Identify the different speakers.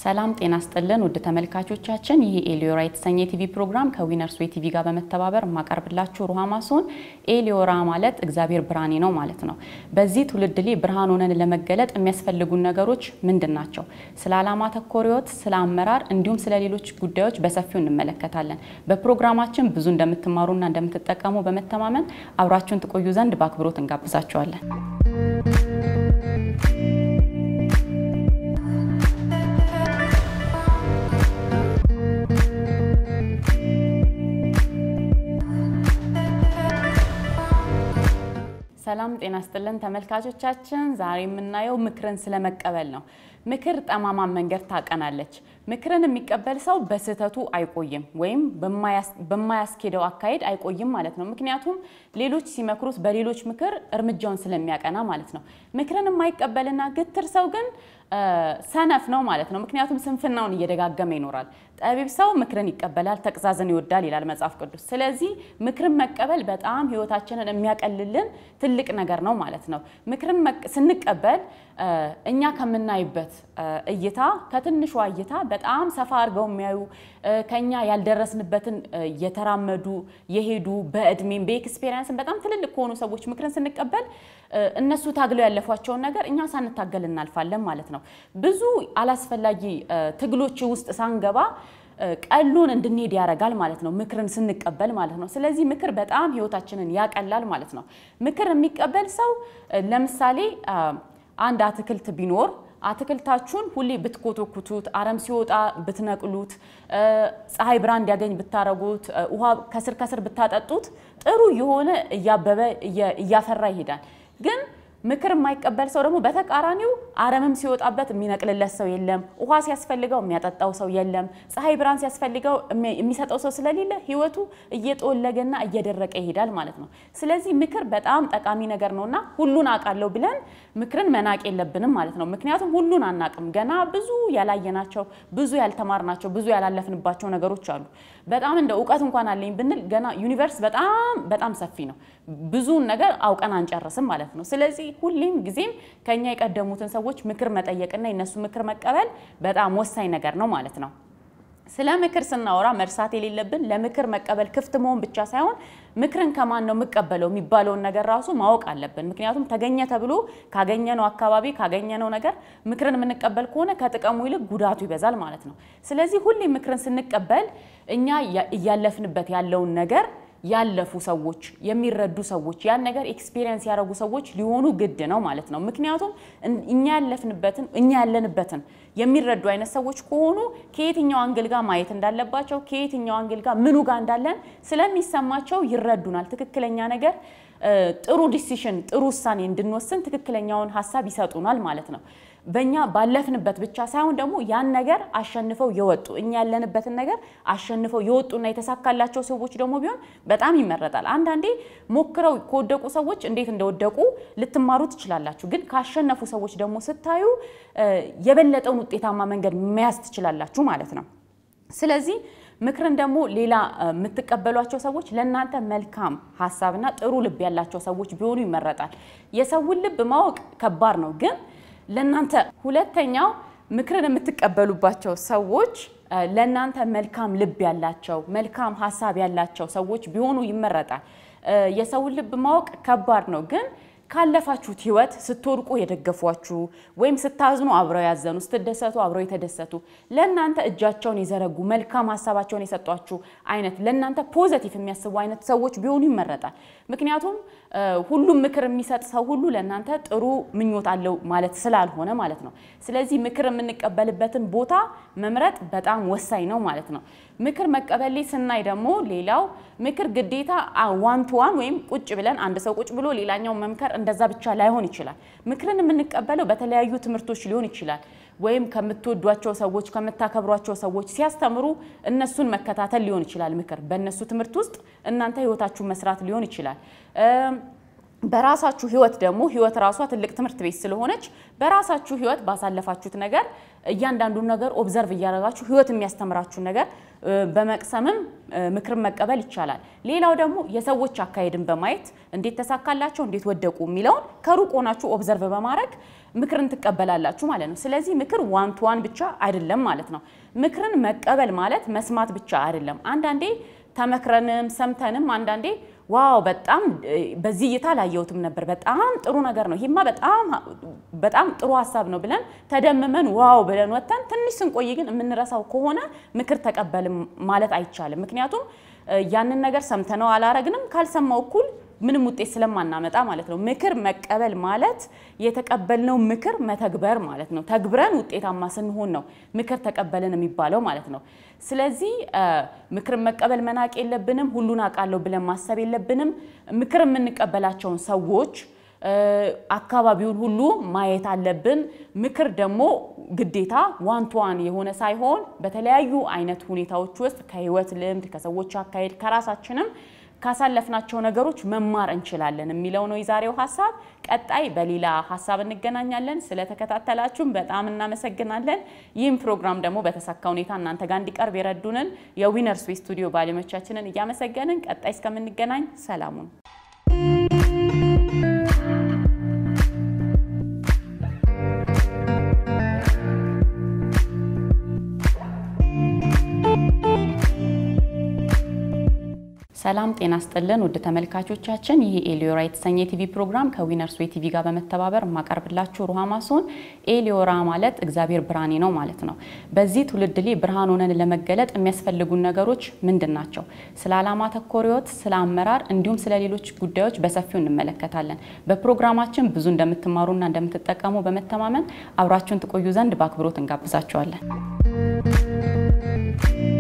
Speaker 1: ሰላም ጤና ስጥልን ውድ ተመልካቾቻችን፣ ይህ ኤሊዮራ የተሰኘ የቲቪ ፕሮግራም ከዊነርስ ዌይ ቲቪ ጋር በመተባበር የማቀርብላችሁ ሩሃማ ሲሆን ኤሊዮራ ማለት እግዚአብሔር ብርሃኔ ነው ማለት ነው። በዚህ ትውልድ ላይ ብርሃን ሆነን ለመገለጥ የሚያስፈልጉን ነገሮች ምንድን ናቸው? ስለ ዓላማ ተኮር ሕይወት፣ ስለ አመራር እንዲሁም ስለ ሌሎች ጉዳዮች በሰፊው እንመለከታለን። በፕሮግራማችን ብዙ እንደምትማሩና እንደምትጠቀሙ በመተማመን አብራችሁን ትቆዩ ዘንድ በአክብሮት እንጋብዛችኋለን። ሰላም ጤና ስጥልን ተመልካቾቻችን፣ ዛሬ የምናየው ምክርን ስለመቀበል ነው። ምክር ጠማማን መንገድ ታቀናለች። ምክርን የሚቀበል ሰው በስህተቱ አይቆይም ወይም በማያስኬደው አካሄድ አይቆይም ማለት ነው። ምክንያቱም ሌሎች ሲመክሩት በሌሎች ምክር እርምጃውን ስለሚያቀና ማለት ነው። ምክርን የማይቀበልና ግትር ሰው ግን ሰነፍ ነው ማለት ነው። ምክንያቱም ስንፍናውን እየደጋገመ ይኖራል። ጠቢብ ሰው ምክርን ይቀበላል፣ ተግሳጽን ይወዳል ይላል መጽሐፍ ቅዱስ። ስለዚህ ምክርን መቀበል በጣም ሕይወታችንን የሚያቀልልን ትልቅ ነገር ነው ማለት ነው። ምክርን ስንቀበል እኛ ከምናይበት እይታ ከትንሿ እይታ በጣም ሰፋ አድርገው የሚያዩ ከኛ ያልደረስንበትን የተራመዱ የሄዱ በእድሜም በኤክስፔሪንስን በጣም ትልልቅ ከሆኑ ሰዎች ምክርን ስንቀበል እነሱ ታግለው ያለፏቸውን ነገር እኛ ሳንታገል እናልፋለን ማለት ነው። ብዙ አላስፈላጊ ትግሎች ውስጥ ሳንገባ ቀሉን እንድንሄድ ያደርጋል ማለት ነው፣ ምክርን ስንቀበል ማለት ነው። ስለዚህ ምክር በጣም ህይወታችንን ያቀላል ማለት ነው። ምክር የሚቀበል ሰው ለምሳሌ አንድ አትክልት ቢኖር አትክልታችሁን ሁሌ ብትኮተኩቱት፣ አረም ሲወጣ ብትነቅሉት፣ ፀሐይ ብርሃን እንዲያገኝ ብታረጉት፣ ውሃ ከስር ከስር ብታጠጡት ጥሩ የሆነ እያበበ እያፈራ ይሄዳል ግን ምክር የማይቀበል ሰው ደግሞ በተቃራኒው አረምም ሲወጣበት የሚነቅልለት ሰው የለም። ውሃ ሲያስፈልገው የሚያጠጣው ሰው የለም። ፀሐይ ብርሃን ሲያስፈልገው የሚሰጠው ሰው ስለሌለ ህይወቱ እየጠወለገና እየደረቀ ይሄዳል ማለት ነው። ስለዚህ ምክር በጣም ጠቃሚ ነገር ነውና ሁሉን አውቃለሁ ብለን ምክርን መናቅ የለብንም ማለት ነው። ምክንያቱም ሁሉን አናቅም። ገና ብዙ ያላየናቸው፣ ብዙ ያልተማርናቸው፣ ብዙ ያላለፍንባቸው ነገሮች አሉ። በጣም እንደ እውቀት እንኳን አለኝ ብንል ገና ዩኒቨርስ በጣም በጣም ሰፊ ነው። ብዙን ነገር አውቀን አንጨርስም ማለት ነው። ስለዚህ ሁሌም ጊዜም ከኛ የቀደሙትን ሰዎች ምክር መጠየቅና የነሱ ምክር መቀበል በጣም ወሳኝ ነገር ነው ማለት ነው። ስለ ምክር ስናወራ መርሳት የሌለብን ለምክር መቀበል ክፍት መሆን ብቻ ሳይሆን ምክርን ከማን ነው የምቀበለው የሚባለውን ነገር ራሱ ማወቅ አለብን። ምክንያቱም ተገኘ ተብሎ ካገኘነው አካባቢ ካገኘነው ነገር ምክርን የምንቀበል ከሆነ ከጥቅሙ ይልቅ ጉዳቱ ይበዛል ማለት ነው። ስለዚህ ሁሌ ምክርን ስንቀበል እኛ እያለፍንበት ያለውን ነገር ያለፉ ሰዎች የሚረዱ ሰዎች ያን ነገር ኤክስፒሪየንስ ያደረጉ ሰዎች ሊሆኑ ግድ ነው ማለት ነው። ምክንያቱም እኛ ያለፍንበትን እኛ ያለንበትን የሚረዱ አይነት ሰዎች ከሆኑ ከየትኛው አንግል ጋር ማየት እንዳለባቸው ከየትኛው አንግል ጋር ምኑ ጋር እንዳለን ስለሚሰማቸው ይረዱናል። ትክክለኛ ነገር ጥሩ ዲሲሽን ጥሩ ውሳኔ እንድንወስን ትክክለኛውን ሀሳብ ይሰጡናል ማለት ነው። በእኛ ባለፍንበት ብቻ ሳይሆን ደግሞ ያን ነገር አሸንፈው የወጡ እኛ ያለንበትን ነገር አሸንፈው የወጡና የተሳካላቸው ሰዎች ደግሞ ቢሆን በጣም ይመረጣል። አንዳንዴ ሞክረው ከወደቁ ሰዎች እንዴት እንደወደቁ ልትማሩ ትችላላችሁ። ግን ካሸነፉ ሰዎች ደግሞ ስታዩ የበለጠውን ውጤታማ መንገድ መያዝ ትችላላችሁ ማለት ነው። ስለዚህ ምክርን ደግሞ ሌላ የምትቀበሏቸው ሰዎች ለእናንተ መልካም ሀሳብና ጥሩ ልብ ያላቸው ሰዎች ቢሆኑ ይመረጣል። የሰውን ልብ ማወቅ ከባድ ነው ግን ለእናንተ ሁለተኛው ምክርን የምትቀበሉባቸው ሰዎች ለእናንተ መልካም ልብ ያላቸው መልካም ሀሳብ ያላቸው ሰዎች ቢሆኑ ይመረጣል። የሰውን ልብ ማወቅ ከባድ ነው ግን ካለፋችሁት ህይወት ስትወድቁ የደገፏችሁ ወይም ስታዝኑ አብረው ያዘኑ፣ ስትደሰቱ አብረው የተደሰቱ ለእናንተ እጃቸውን የዘረጉ መልካም ሀሳባቸውን የሰጧችሁ አይነት ለእናንተ ፖዘቲቭ የሚያስቡ አይነት ሰዎች ቢሆኑ ይመረጣል። ምክንያቱም ሁሉም ምክር የሚሰጥ ሰው ሁሉ ለእናንተ ጥሩ ምኞት አለው ማለት ስላልሆነ ማለት ነው። ስለዚህ ምክር የምንቀበልበትን ቦታ መምረጥ በጣም ወሳኝ ነው ማለት ነው። ምክር መቀበል ላይ ስናይ ደግሞ ሌላው ምክር ግዴታ ዋን ቱ ዋን ወይም ቁጭ ብለን አንድ ሰው ቁጭ ብሎ ሌላኛው መምከር እንደዛ ብቻ ላይሆን ይችላል። ምክርን የምንቀበለው በተለያዩ ትምህርቶች ሊሆን ይችላል። ወይም ከምትወዷቸው ሰዎች ከምታከብሯቸው ሰዎች ሲያስተምሩ እነሱን መከታተል ሊሆን ይችላል። ምክር በእነሱ ትምህርት ውስጥ እናንተ ህይወታችሁን መስራት ሊሆን ይችላል። በራሳችሁ ህይወት ደግሞ ህይወት ራሷ ትልቅ ትምህርት ቤት ስለሆነች በራሳችሁ ህይወት ባሳለፋችሁት ነገር እያንዳንዱን ነገር ኦብዘርቭ እያደረጋችሁ ህይወት የሚያስተምራችሁን ነገር በመቅሰምም ምክርን መቀበል ይቻላል። ሌላው ደግሞ የሰዎች አካሄድን በማየት እንዴት ተሳካላቸው፣ እንዴት ወደቁ የሚለውን ከሩቅ ሆናችሁ ኦብዘርቭ በማድረግ ምክርን ትቀበላላችሁ ማለት ነው። ስለዚህ ምክር ዋን ቱ ዋን ብቻ አይደለም ማለት ነው። ምክርን መቀበል ማለት መስማት ብቻ አይደለም። አንዳንዴ ተመክረንም ሰምተንም አንዳንዴ ዋው በጣም በዚህ እይታ አላየሁትም ነበር፣ በጣም ጥሩ ነገር ነው፣ ይህማ በጣም በጣም ጥሩ ሀሳብ ነው ብለን ተደምመን ዋው ብለን ወጥተን ትንሽ ስንቆይ ግን የምንረሳው ከሆነ ምክር ተቀበልም ማለት አይቻልም። ምክንያቱም ያንን ነገር ሰምተነው አላረግንም፣ ካልሰማው እኩል ምንም ውጤት ስለማናመጣ ማለት ነው። ምክር መቀበል ማለት የተቀበልነው ምክር መተግበር ማለት ነው። ተግብረን ውጤታማ ስንሆን ነው ምክር ተቀበልን የሚባለው ማለት ነው። ስለዚህ ምክርን መቀበል መናቅ የለብንም። ሁሉን አውቃለሁ ብለን ማሰብ የለብንም። ምክር የምንቀበላቸውን ሰዎች አካባቢውን ሁሉ ማየት አለብን። ምክር ደግሞ ግዴታ ዋን ቱ ዋን የሆነ ሳይሆን በተለያዩ አይነት ሁኔታዎች ውስጥ ከህይወት ልምድ፣ ከሰዎች አካሄድ፣ ከራሳችንም ካሳለፍናቸው ነገሮች መማር እንችላለን የሚለው ነው የዛሬው ሀሳብ። ቀጣይ በሌላ ሀሳብ እንገናኛለን። ስለተከታተላችሁም በጣም እናመሰግናለን። ይህም ፕሮግራም ደግሞ በተሳካ ሁኔታ እናንተ ጋር እንዲቀርብ የረዱንን የዊነርስ ዌይ ስቱዲዮ ባለሙያዎቻችንን እያመሰገንን ቀጣይ እስከምንገናኝ ሰላሙን ሰላም ጤና ስጥልን ውድ ተመልካቾቻችን፣ ይህ ኤሊዮራ የተሰኘ የቲቪ ፕሮግራም ከዊነርስ ዌይ ቲቪ ጋር በመተባበር የማቀርብላችሁ ሩሃማ ሲሆን ኤሊዮራ ማለት እግዚአብሔር ብርሃኔ ነው ማለት ነው። በዚህ ትውልድ ላይ ብርሃን ሆነን ለመገለጥ የሚያስፈልጉን ነገሮች ምንድን ናቸው? ስለ ዓላማ ተኮር ሕይወት፣ ስለ አመራር እንዲሁም ስለ ሌሎች ጉዳዮች በሰፊው እንመለከታለን። በፕሮግራማችን ብዙ እንደምትማሩና እንደምትጠቀሙ በመተማመን አብራችሁን ትቆዩ ዘንድ በአክብሮት እንጋብዛችኋለን።